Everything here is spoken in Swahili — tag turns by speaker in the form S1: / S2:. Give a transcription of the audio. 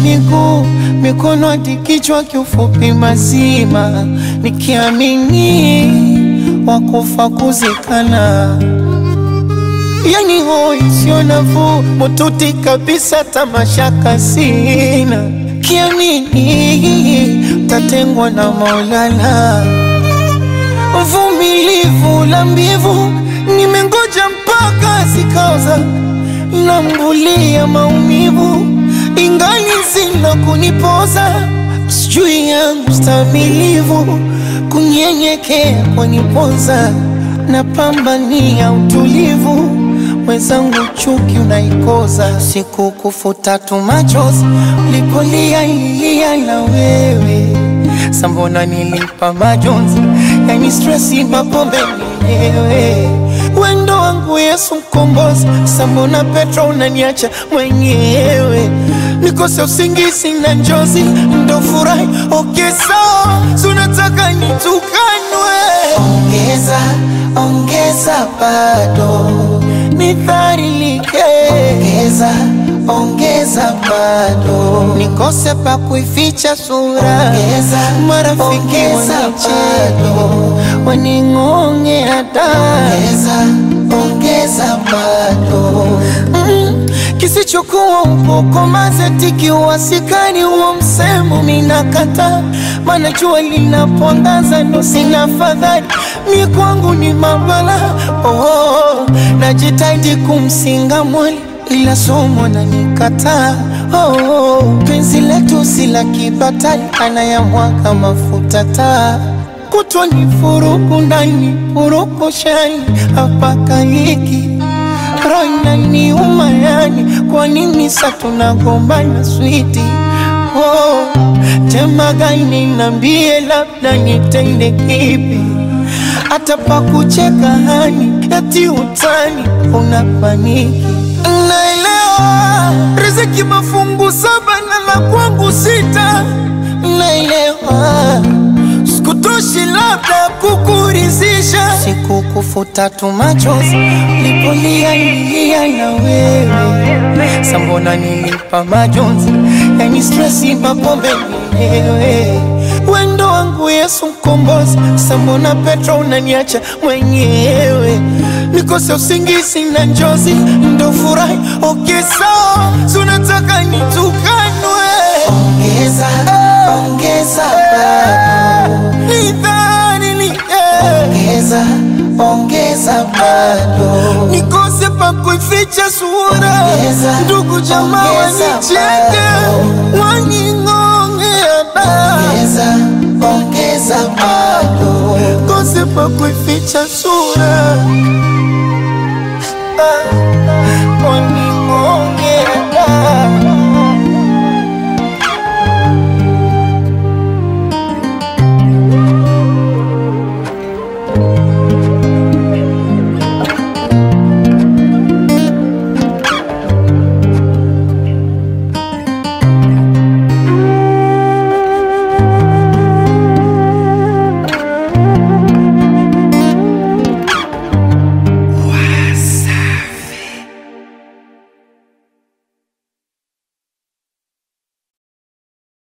S1: miguu, mikono hadi kichwa, kiufupi mazima, nikiamini wakufa kuzikana. Yani hoi sio nafuu, mututi kabisa, tamashaka sina, kiamini tatengwa na Maulana. Vumilivu la mbivu, nimengoja mpaka zikaoza, nambulia maumivu, ingali zina kunipoza, sijui yangu stamilivu, kunyenyekea kwanipoza, napambania utulivu, mwenzangu chuki unaikoza, siku kufuta tu machozi, ulipolia ilia na wewe Sambona nilipa majonzi, yani stresi, mapombe mwenyewe, wendo wangu Yesu mkombozi. Sambona Petro unaniacha mwenyewe, nikose usingizi na njozi, ndo furahi okay, sawa, sunataka nitukanwe, ongeza ongeza, bado nidharilike, ongeza ongeza bado nikose pa kuificha sura, ongeza marafiki wanicheke waning'onge hata ongeza ongeza bado mm, kisichokuwa upoko mazeti wasikani huo msemo minakata, mana jua linapoangaza ndo sina fadhali mi kwangu ni mabala oh, najitahidi kumsinga mwali ila somo na nikataa. Oh, oh, penzi letu si la kibatali, anayamwaga mafuta taa kutwa ni furuku ndani furuku shani hapaka hiki roho inaniuma yani, kwa nini sa tunagombana switi? Oh, tema gani nambie, labda nitende kipi? hata pa kucheka hani eti utani unapaniki Naelewa riziki mafungu saba na la kwangu sita, naelewa sikutoshi labda kukurizisha, sikukufuta tu machozi lipolia ilia na wewe, sambona nilipa majonzi, yani stresi, mapombe mwenyewe wendo wangu Yesu mkombozi, sambona Petro unaniacha mwenyewe, nikose usingizi na njozi, ndo furahi okay, sawa, sunataka nitukanwe, ongeza ongeza bado nidhalilike, ongeza ongeza bado nikose pa kuificha sura, ndugu jamaa wanicheke waning'ongea ongeza ongeza bado kose pa kuificha sura